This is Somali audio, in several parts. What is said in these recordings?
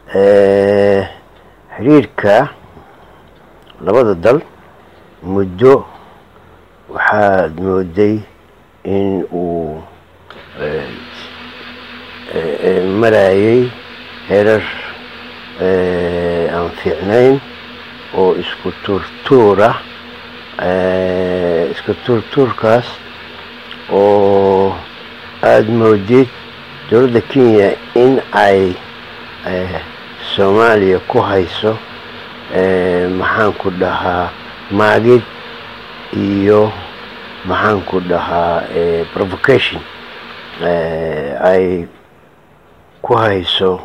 xiriirka labada dal muddo waxaad mooday in uu marayay herar aan fiicnayn oo isku tuurtuura isku tuurtuurkaas oo aada moodid dowladda kenya in ay soomaaliya ku hayso maxaan ku dhahaa maagid iyo maxaan ku dhahaa provocation ay ku hayso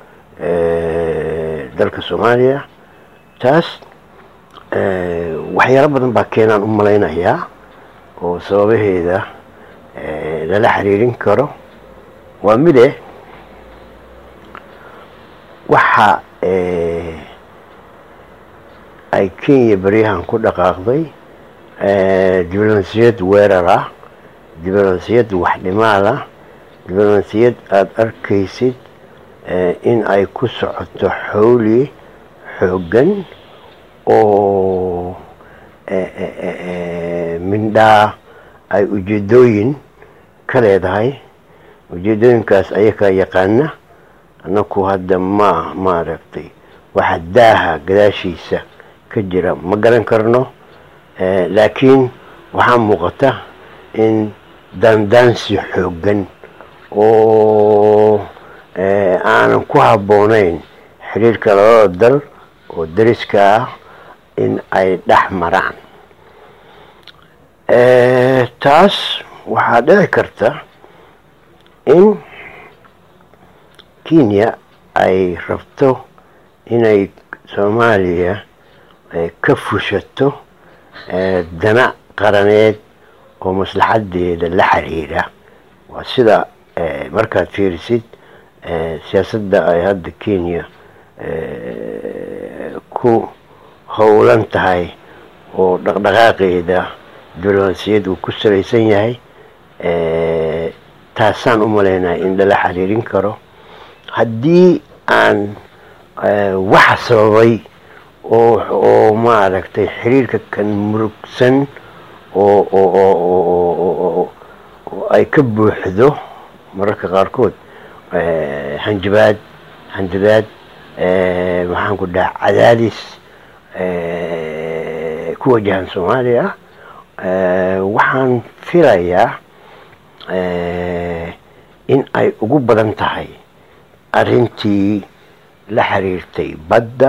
dalka soomaaliya taas waxyaalo badan baa keenaan u malaynayaa oo sababaheeda lala xiriirin karo waa mide waxa ay kenya beryahan ku dhaqaaqday diblomasiyad weerar ah diblomasiyad waxdhimaal ah diblomasiyad aada arkaysid in ay ku socoto xowli xooggan oo mindhaa ay ujeedooyin ka leedahay ujeedooyinkaas ayakaa yaqaana annaku hadda ma maaragtay waxa daaha gadaashiisa ka jira ma garan karno laakiin waxaa muuqata in daandaansi xooggan oo aanan ku habboonayn xiriirka labada dal oo dariska ah in ay dhex maraan taas waxaa dhici karta in kenya ay rabto inay soomaaliya ka fushato dana qaraneed oo maslaxadeeda la xiriira waa sida markaad fiirisid siyaasadda ay hadda kenya ku howlan tahay oo dhaqdhaqaaqeeda diblomasiyad uu ku salaysan yahay taasaan u malaynaya in lala xiriirin karo haddii aan waxa sababay oo maaragtay xiriirka kan murugsan oo ay ka buuxdo mararka qaarkood hanjabaad hanjabaad maxaan ku dhaha cadaadis ku wajahan soomaaliya waxaan filayaa in ay ugu badan tahay arrintii la xiriirtay badda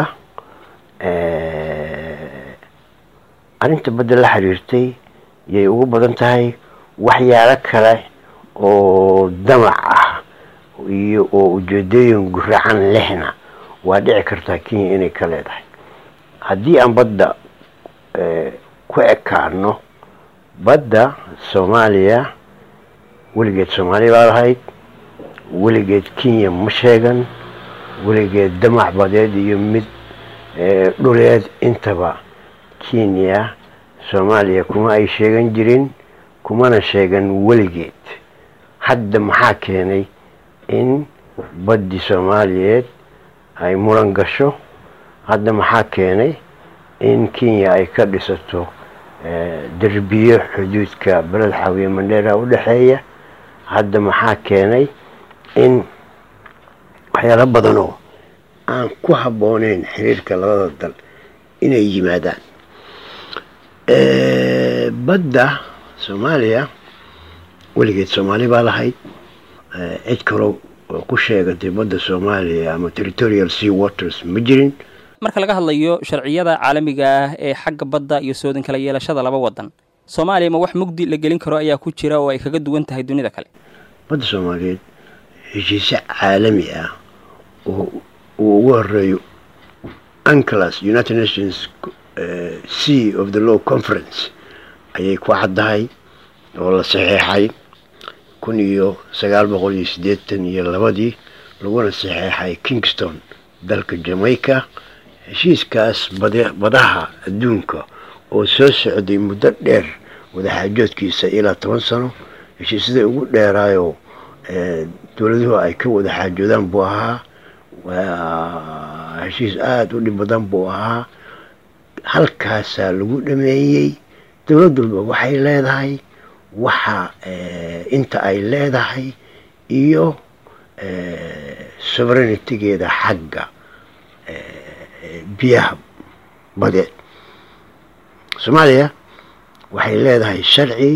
arrinta badda la xiriirtay yay ugu badan tahay waxyaalo kale oo damac ah iyo oo ujeedooyin guracan lehna waa dhici kartaa kenya inay ka leedahay haddii aan badda ku ekaano badda soomaaliya weligeed soomaaliya baa lahayd weligeed kenya ma sheegan weligeed damac badeed iyo mid dhuleed intaba kenya soomaaliya kuma ay sheegan jirin kumana sheegan weligeed hadda maxaa keenay in baddii soomaaliyeed ay muran gasho hadda maxaa keenay in kenya ay ka dhisato derbiyo xuduudka beled xawiye mandheera u dhexeeya hadda maxaa keenay in waxyaalo badanoo aan ku habbooneyn xiriirka labada dal inay yimaadaan badda soomaaliya weligeed soomaali baa lahayd cid kalo oo ku sheegatay badda soomaaliya ama territorial sea waters ma jirin marka laga hadlayo sharciyada caalamiga ah ee xagga badda iyo soodin kala yeelashada laba wadan soomaaliya ma wax mugdi la gelin karo ayaa ku jira oo ay kaga duwan tahay dunida kale badda soomaaliyeed heshiise caalami ah oo uu ugu horeeyo unclas united nations sea of the law conference ayay ku caddahay oo la saxeexay kun iyo sagaal boqol iyo siddeetan iyo labadii laguna saxeexay kingston dalka jamaica heshiiskaas badaha adduunka oo soo socday muddo dheer wadaxaajoodkiisa ilaa toban sano heshiisyada ugu dheeraayoo dowladuhu ay ka wada xaajoodaan buu ahaa waa heshiis aada u dhib badan buu ahaa halkaasaa lagu dhameeyey dowlad walba waxay leedahay waxa inta ay leedahay iyo sovereignitigeeda xagga biyaha badeed soomaaliya waxay leedahay sharci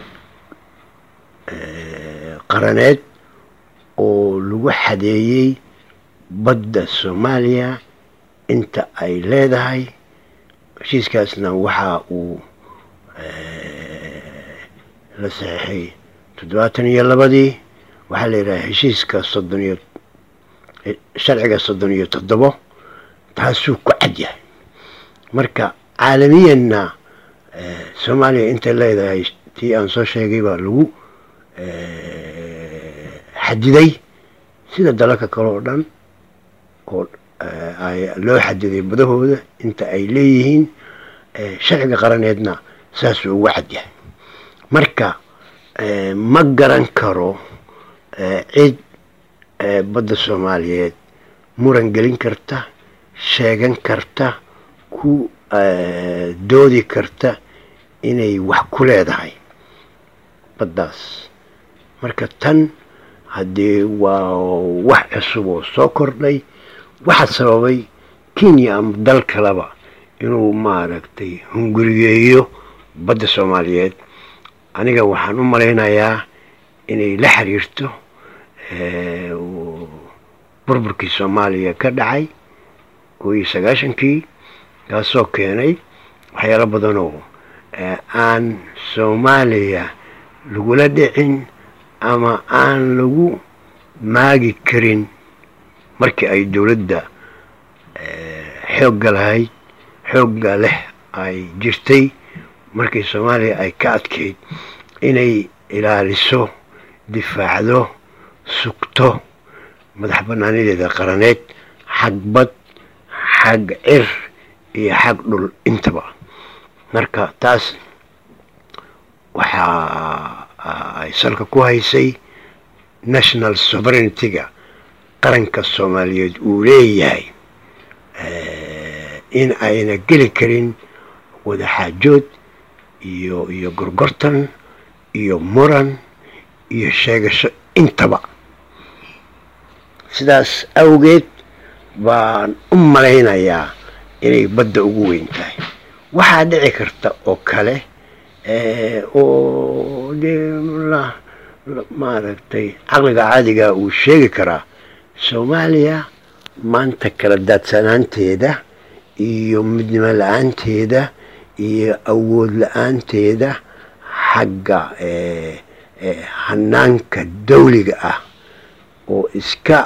qaraneed oo lagu xadeeyey badda soomaaliya inta ay leedahay heshiiskaasna waxa uu la saxeixay toddobaatan iyo labadii waxaa la yidhaha heshiiska soddon iyo sharciga soddon iyo toddobo taasuu ku cad yahay marka caalamiyanna soomaaliya intay leedahay tii aan soo sheegay baa lagu xadiday sida dalalka kale oo dhan oo loo xadiday badahooda inta ay leeyihiin sharciga qaraneedna saasuu ugu cad yahay marka ma garan karo cid badda soomaaliyeed muran gelin karta sheegan karta ku doodi karta inay wax ku leedahay baddaas marka tan haddii waa wax cusub oo soo kordhay waxaa sababay kenya ama dal kaleba inuu maaragtay hunguriyeeyo badda soomaaliyeed aniga waxaan u malaynayaa inay la xiriirto burburkii soomaaliya ka dhacay koo iyo sagaashankii kaasoo keenay waxyaalo badan oo aan soomaaliya lagula dhicin ama aan lagu maagi karin markii ay dowladda xoogga lahayd xoogga leh ay jirtay markii soomaaliya ay ka adkayd inay ilaaliso difaacdo sugto madax banaanideeda qaraneed xag bad xag cir iyo xag dhul intaba marka taas waxaa ay salka ku haysay national sovereignity-ga qaranka soomaaliyeed uu leeyahay in ayna geli karin wadaxaajood iyo iyo gorgortan iyo muran iyo sheegasho intaba sidaas awgeed baan u malaynayaa inay badda ugu weyn tahay waxaa dhici karta oo kale oo dee maaragtay caqliga caadiga uu sheegi karaa soomaaliya maanta kala daadsanaanteeda iyo midnimo la-aanteeda iyo awood la-aanteeda xagga hanaanka dawliga ah oo iska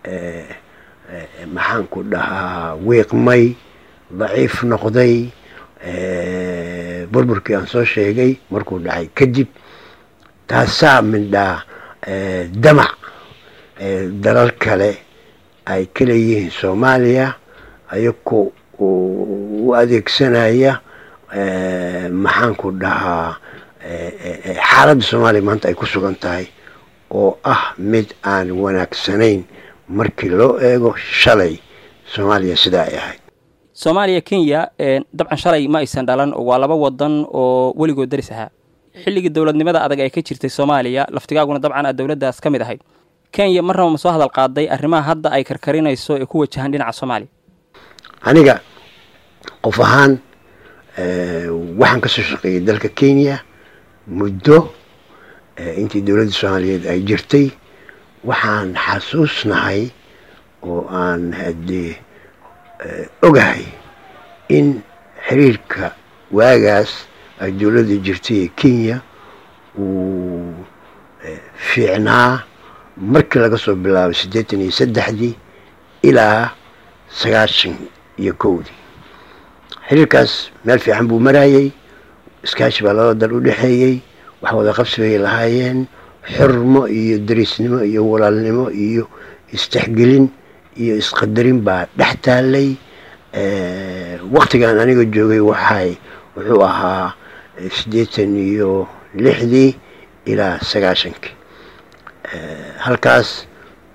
maxaan ku dhahaa wiiqmay daciif noqday burburkii aan soo sheegay markuu dhacay kadib taasaa midhaa damac dalal kale ay ka leeyihiin soomaaliya ayagoo u adeegsanaya maxaan ku dhahaa xaaladda soomaaliya maanta ay ku sugan tahay oo ah mid aan wanaagsanayn markii loo eego shalay soomaaliya sidaa ay ahayd soomaaliya kenya dabcan shalay ma aysan dhalan waa laba wadan oo weligood daris ahaa xilligii dowladnimada adag ee ka jirtay soomaaliya laftigaaguna dabcan aad dowladdaas ka mid ahayd kenya marnaba ma soo hadal qaaday arrimaha hadda ay karkarinayso ee ku wajahan dhinaca soomaaliya aniga qof ahaan waxaan ka soo shaqeeyey dalka kenya muddo intii dowladda soomaaliyeed ay jirtay waxaan xasuusnahay oo aan haddee ogahay in xiriirka waagaas ay dowladda jirtay ee kenya uu fiicnaa markii laga soo bilaabay siddeetan iyo saddexdii ilaa sagaashan iyo kowdii xiriirkaas meel fiican buu marayey iskaashi baa labada dal u dhexeeyey wax wada qabsi bay lahaayeen xurmo iyo dariisnimo iyo walaalnimo iyo istexgelin iyo isqadarin baa dhex taallay waktigan aniga joogay waxay wuxuu ahaa siddeetan iyo lixdii ilaa sagaashankii halkaas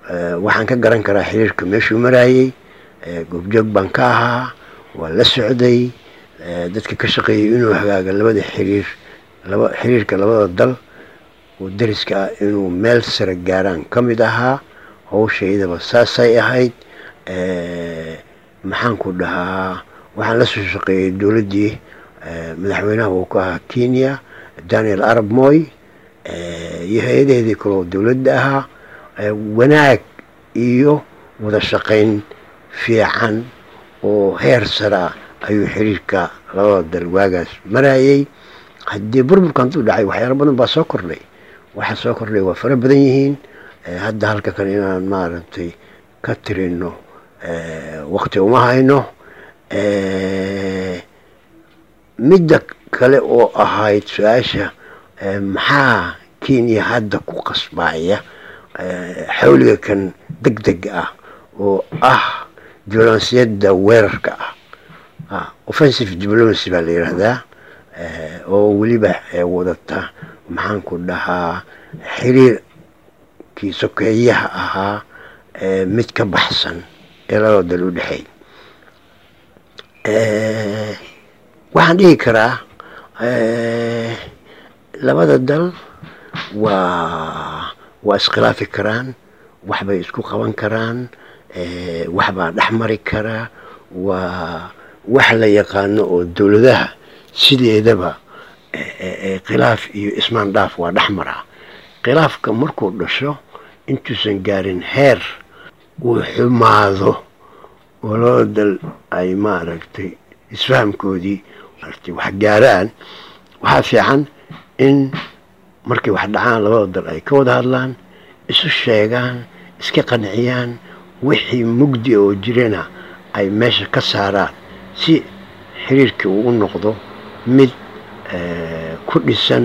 waxaan ka garan karaa xiriirka meeshuu maraayey goobjoog baan ka ahaa waa la socday dadka ka shaqeeyay inuu hagaaga labada xiriir laba xiriirka labada dal oo dariska ah inuu meel sare gaaraan ka mid ahaa howshaydaba saasay ahayd maxaan ku dhahaa waxaan la soo shaqeeyey dowladdii madaxweynaha uu ka ahaa kenya daniel arab moy iyo hay-adaheedii kaloo dowladda ahaa wanaag iyo wada shaqayn fiican oo heer saraa ayuu xiriirka labada dal waagaas marayay haddii burburka hantuu dhacay waxyaalo badan baa soo kordhay waxa soo kordhay waa fara badan yihiin hadda halka kale inaan maaragtay ka tirino waqti uma hayno midda kale oo ahayd su-aasha maxaa kenya hadda ku qasbaya xawliga kan deg deg ah oo ah diblomasiyadda weerarka ah offensive diplomacy baa la yidhaahdaa oo weliba wadata maxaan ku dhahaa xiriirkii sokeeyaha ahaa mid ka baxsan ee labada dal u dhexeey waxaan dhihi karaa labada dal waa waa iskhilaafi karaan waxbay isku qaban karaan waxbaa dhex mari karaa waa wax la yaqaano oo dowladaha sideedaba khilaaf iyo ismaan dhaaf waa dhex maraa khilaafka markuu dhasho intuusan gaarin heer uu xumaado oo labada dal ay maaragtay isfahamkoodii maaragtay wax gaaraan waxaa fiican in markay wax dhacaan labada dal ay ka wada hadlaan isu sheegaan iska qanciyaan wixii mugdi oo jirana ay meesha ka saaraan si xiriirkii uu u noqdo mid ku dhisan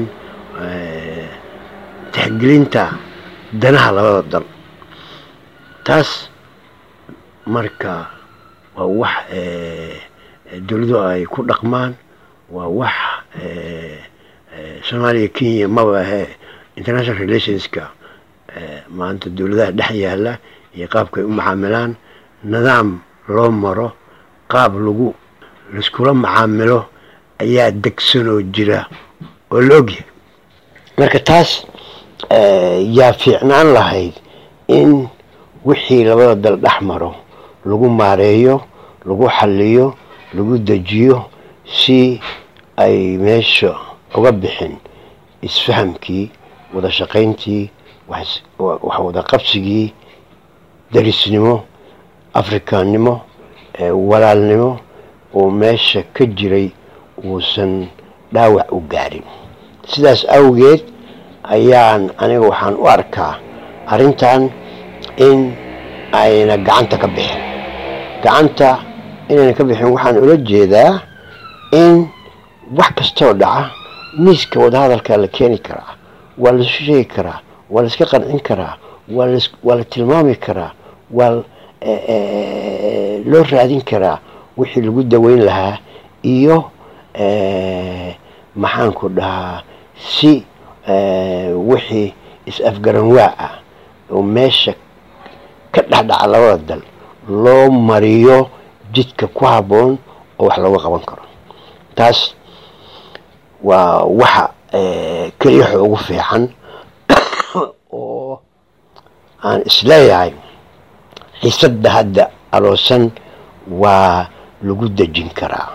tixgelinta danaha labada dal taas marka waa wax dowladu ay ku dhaqmaan waa wax soomaaliya kenya maba ahe international relationska maanta dowladaha dhex yaala iyo qaabkay u macaamilaan nidaam loo maro qaab lagu laiskula macaamilo ayaa degsanoo jira oo la ogyahay marka taas yaa fiicnaan lahayd in wixii labada dal dhex maro lagu maareeyo lagu xaliyo lagu dejiyo si ay meesha uga bixin isfahamkii wada shaqayntii wax wada qabsigii darisnimo afrikaannimo walaalnimo oo meesha ka jiray uusan dhaawac u gaarin sidaas awgeed ayaan aniga waxaan u arkaa arrintan in ayna gacanta ka bixin gacanta inayna ka bixin waxaan ula jeedaa in wax kastoo dhaca miiska wadahadalkaa la keeni karaa waa laisu sheegi karaa waa la iska qancin karaa waa la tilmaami karaa waa loo raadin karaa wixii lagu daweyn lahaa iyo maxaanku dhahaa si wixii is-afgaranwaa ah oo meesha ka dhexdhaca labada dal loo mariyo jidka ku habboon oo wax looga qaban karo taas waa waxa keliyaxa ugu fiican oo aan isleeyahay xiisadda hadda aloosan waa lagu dejin karaa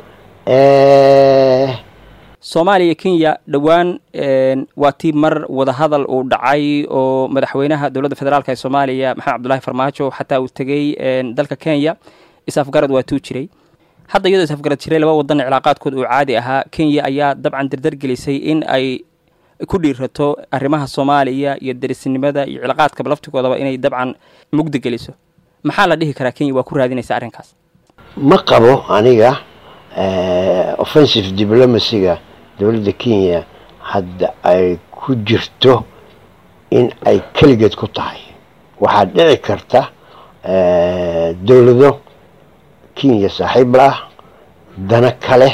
soomaaliya kenya dhowaan waa tii mar wadahadal uu dhacay oo madaxweynaha dowladda federaalk ee soomaaliya maxamed cabdulahi farmaajo xataa uu tegey dalka kenya is-afgarad waa tuu jiray hadda iyadoo is-afgarad jiray laba wadan cilaaqaadkood uu caadi ahaa kenya ayaa dabcan dardar gelisay in ay ku dhiirato arrimaha soomaaliya iyo derisnimada iyo cilaaqaadkaba laftigoodaba inay dabcan mugdi geliso maxaa la dhihi karaa kenya waa ku raadinaysa arrinkaas ma qabo aniga offensive diplomacyga dowladda kenya hadda ay ku jirto in ay keligeed ku tahay waxaa dhici karta dowlado kenya saaxiib la ah dana kale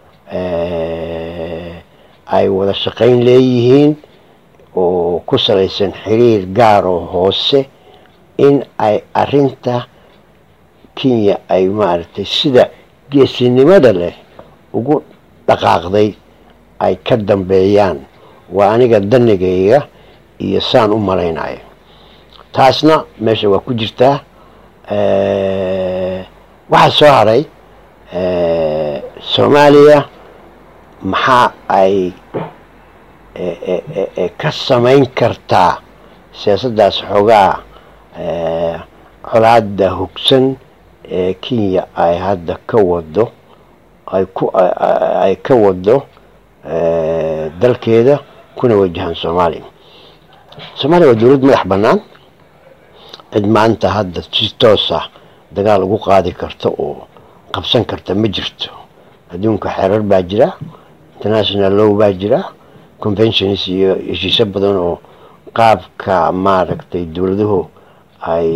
ay wada shaqayn leeyihiin oo ku salaysan xiriir gaar oo hoose in ay arinta kenya ay maaragtay sida geesinimada leh ugu dhaqaaqday ay ka dambeeyaan waa aniga danigayga iyo saan u malaynayo taasna meesha waa ku jirtaa waxaa soo haray soomaaliya maxaa ay ka samayn kartaa siyaasaddaas xoogaa colaada hogsan ee kenya ay hadda ka wado ay ku ay ka wado dalkeeda kuna wajahan soomaaliya soomaaliya waa dowlad madax bannaan cid maanta hadda si toos ah dagaal ugu qaadi karta oo qabsan karta ma jirto adduunka xeerar baa jira international law baa jira conventions iyo heshiisyo badan oo qaabka maaragtay dowladuhu ay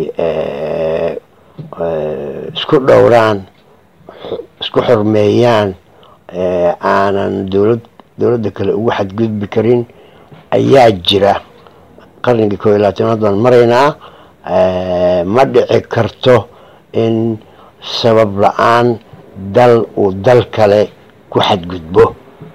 isku dhowraan isku xormeeyaan aanan dowlad dowladda kale ugu xadgudbi karin ayaa jira qarnigii koo iyo labaatanaad baan maraynaa ma dhici karto in sabab la-aan dal uu dal kale ku xadgudbo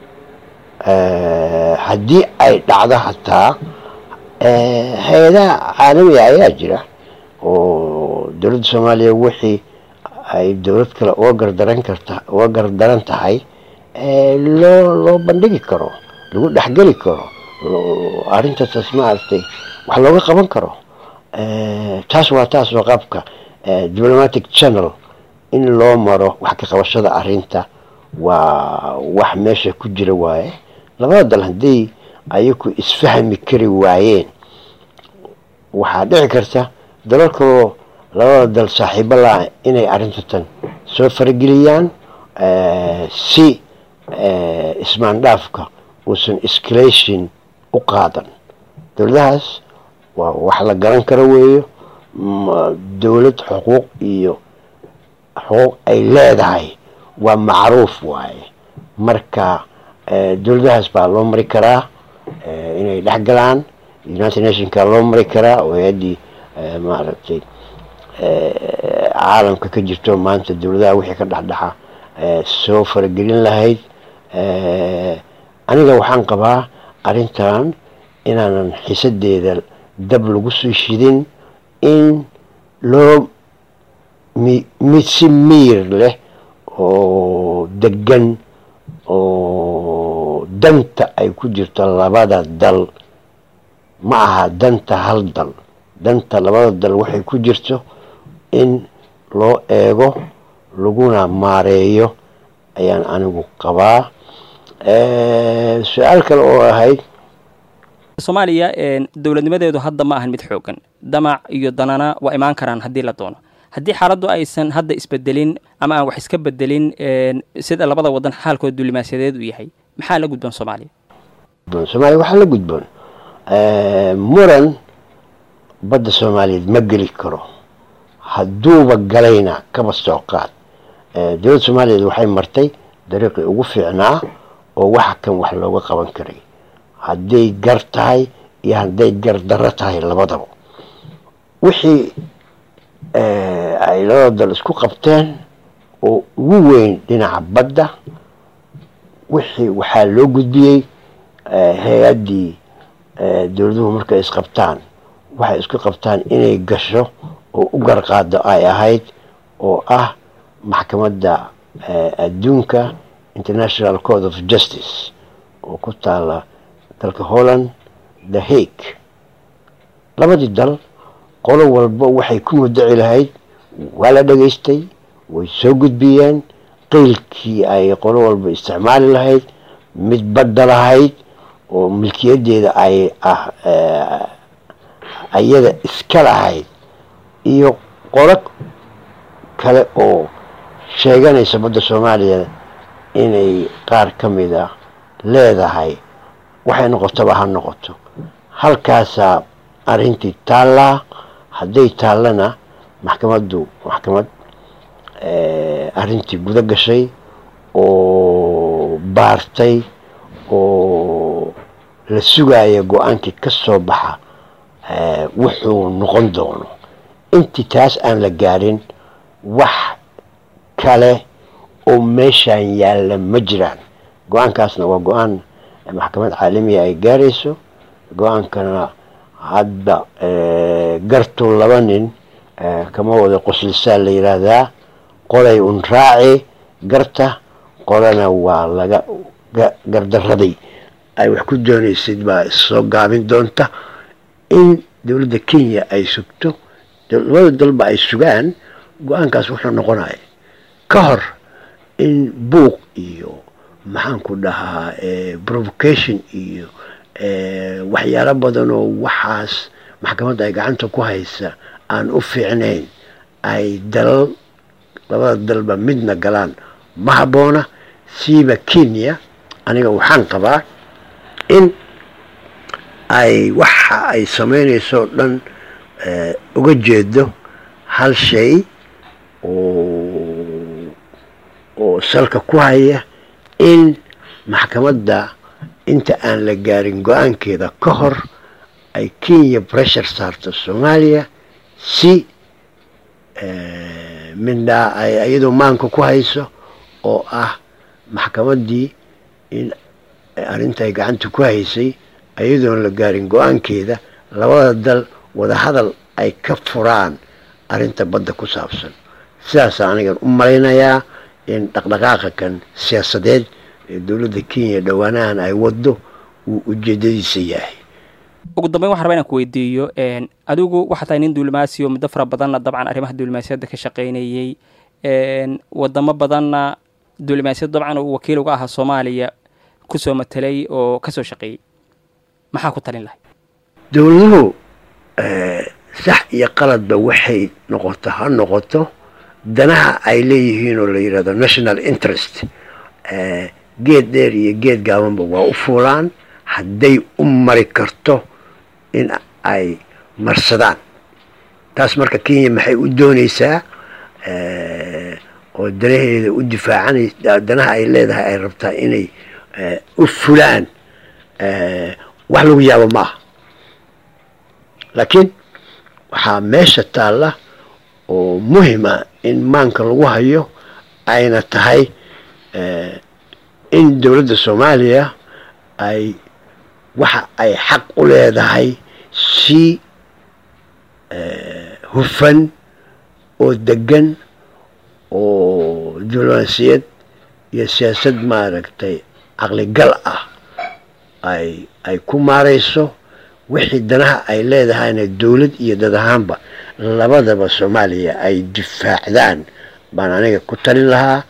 haddii ay dhacdo hataa hay-adaha caalamiga ayaa jira oo dowladda soomaaliya wixii ay dowlad kale uga gardaran karta uga gardaran tahay loo loo bandhigi karo lagu dhexgeli karo arrintaas maaragtay wax looga qaban karo taas waa taas waa qaabka diplomatic channel in loo maro wax ka qabashada arrinta waa wax meesha ku jira waaye labada dal haddii ayaku isfahmi kari waayeen waxaa dhici karta dalal kaloo labada dal saaxiibo la inay arrintatan soo farageliyaan si ismaandhaafka uusan escalation u qaadan dowladahaas waa wax la garan karo weeyo dowlad xuquuq iyo xuquuq ay leedahay waa macruuf waaye marka dowladahaas baa loo mari karaa inay dhex galaan united nationka loo mari karaa oo hay-addii maaragtay caalamka ka jirto maanta dowladaha wixii ka dhexdhexa soo faragelin lahayd aniga waxaan qabaa arrintan inaanan xiisadeeda dab lagu soo shidin in loo mid si miir leh oo degan oo danta ay ku jirto labada dal ma aha danta hal dal danta labada dal waxay ku jirto in loo eego laguna maareeyo ayaan anigu qabaa su-aal kale oo ahayd soomaaliya dowladnimadeedu hadda ma ahan mid xoogan damac iyo danana waa imaan karaan haddii la doono haddii xaaladdu aysan hadda isbedelin ama aan wax iska bedelin sida labada wadan xaalkooda duulimaasadeed uu yahay maxaa la gudboon soomaaliya soomaaliya waxaa la gudboon muran badda soomaaliyeed ma geli karo hadduuba galayna kaba soo qaad dowladda soomaaliyeed waxay martay dariiqii ugu fiicnaa oo waxa kan wax looga qaban karay hadday gar tahay iyo hadday gar darro tahay labadaba wixii ay labada dal isku qabteen oo ugu weyn dhinaca badda wixii waxaa loo gudbiyey hay-addii dowladuhu markay isqabtaan waxay isku qabtaan inay gasho oo u garqaado ay ahayd oo ah maxkamadda adduunka international court of justice oo ku taala dalka holland the hague labadii dal qolo walba waxay ku mudaci lahayd waa la dhegaystay way soo gudbiyeen qeylkii ay qolo walba isticmaali lahayd mid badda lahayd oo milkiyadeeda ay ah ayada iska lahayd iyo qolo kale oo sheeganaysa badda soomaaliya inay qaar ka mid a leedahay waxay noqotaba ha noqoto halkaasaa arrintii taallaa hadday taallana maxkamaddu maxkamad arrintii guda gashay oo baartay oo la sugaaya go-aankii ka soo baxa wuxuu noqon doono intii taas aan la gaarin wax kale oo meeshaan yaalla ma jiraan go-aankaasna waa go-aan maxkamad caalamiya ay gaarayso go-aankana hadda gartu laba nin kama wada qoslisa la yidhaahdaa qolay un raaci garta qolana waa laga gardaraday ay wax ku doonaysid baa issoo gaabin doonta in dowladda kenya ay sugto labada dalba ay sugaan go-aankaas wuxuu noqonaya ka hor in buuq iyo maxaanku dhahaa provocation iyo waxyaalo badan oo waxaas maxkamadda ay gacanta ku haysa aan u fiicnayn ay dalal labada dalba midna galaan ma habboona siiba kenya aniga waxaan qabaa in ay waxa ay samaynayso o dhan uga jeedo hal shay oo oo salka ku haya in maxkamadda inta aan la gaarin go-aankeeda ka hor ay kenya pressure saarto soomaaliya si midhaa ay iyadoo maanka ku hayso oo ah maxkamaddii in arrinta ay gacanta ku haysay iyadoon la gaarin go-aankeeda labada dal wadahadal ay ka furaan arrinta badda ku saabsan sidaasa anigan u malaynayaa in dhaqdhaqaaqa kan siyaasadeed ee dowladda kenya dhowaanahan ay waddo uu ujeedadiisa yahay ugu dambeyn waxan raba inaan ku weydiiyo adigu waxaa tahay nin duulimaasiyo muddo fara badanna dabcan arrimaha duulimaasiyadda ka shaqaynayey wadamo badanna duulimaasiyadda dabcan uu wakiil uga ahaa soomaaliya kusoo matelay oo kasoo shaqeeyey maxaa ku talin lahay dowladuhu sax iyo qaladba waxay noqoto ha noqoto danaha ay leeyihiin oo la yidhahdo national interest geed dheer iyo geed gaabanba waa u fuulaan hadday u mari karto in ay marsadaan taas marka kenya maxay u doonaysaa oo danaheeda u difaacanay danaha ay leedahay ay rabtaa inay u fulaan wax lagu yaabo ma aha laakiin waxaa meesha taalla oo muhima in maanka lagu hayo ayna tahay in dowladda soomaaliya ay waxa ay xaq u leedahay si hufan oo degan oo diblomaasiyad iyo siyaasad maaragtay caqligal ah ay ay ku maarayso wixii danaha ay leedahayna dowlad iyo dad ahaanba labadaba soomaaliya ay difaacdaan baan aniga ku talin lahaa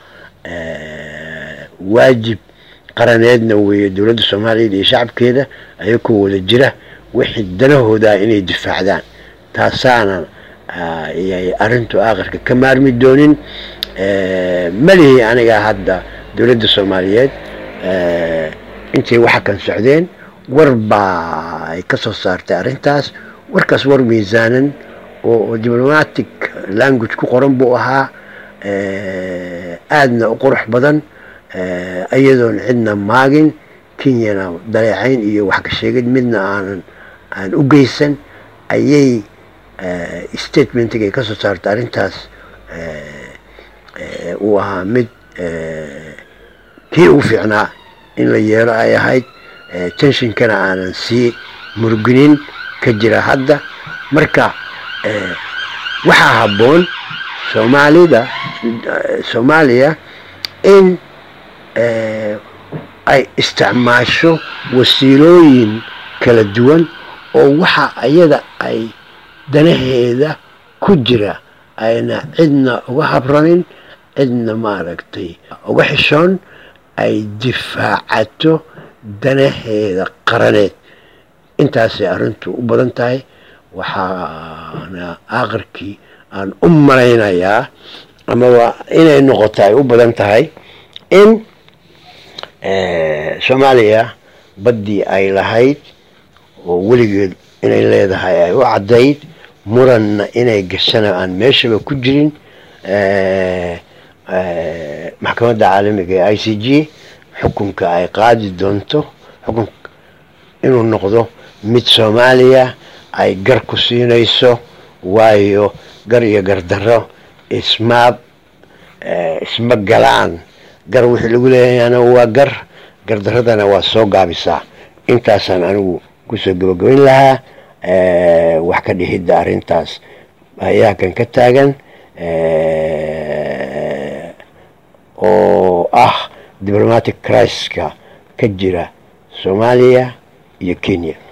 waajib qaraneedna weeye dowladda soomaaliyeed iyo shacabkeeda ayakoo wada jira wixii danahoodaa inay difaacdaan taasaana yay arrintu aakhirka ka maarmi doonin malihi aniga hadda dowladda soomaaliyeed intay waxa kan socdeen war baa ay ka soo saartay arrintaas warkaas war miisaanan oo diplomatic language ku qoran buu ahaa aadna u qurux badan iyadoon cidna maagin kenyana daleecayn iyo wax ka sheegid midna aanan aan u geysan ayay statementig ay ka soo saartay arrintaas uu ahaa mid kii ugu fiicnaa in la yeelo ay ahayd tenshinkana aanan sii murginin ka jira hadda marka waxaa habboon soomaalida soomaaliya in ay isticmaasho wasiilooyin kala duwan oo waxa iyada ay danaheeda ku jira ayna cidna uga habranin cidna maaragtay uga xishoon ay difaacato danaheeda qaraneed intaasay arrintu u badan tahay waxaana aakhirkii aan u malaynayaa amaba inay noqoto ay u badan tahay in soomaaliya baddii ay lahayd oo weligeed inay leedahay ay u caddayd muranna inay gashana aan meeshaba ku jirin maxkamadda caalamiga ee i c g xukunka ay qaadi doonto xukun inuu noqdo mid soomaaliya ay gar ku siinayso waayo gar iyo gardarro ismaab isma galaan gar wixii lagu leeyahayna waa gar gardaradana waa soo gaabisaa intaasaan anigu kusoo gabagabayn lahaa wax ka dhixidda arrintaas ayaa kan ka taagan oo ah diplomatic criska ka jira soomaaliya iyo kenya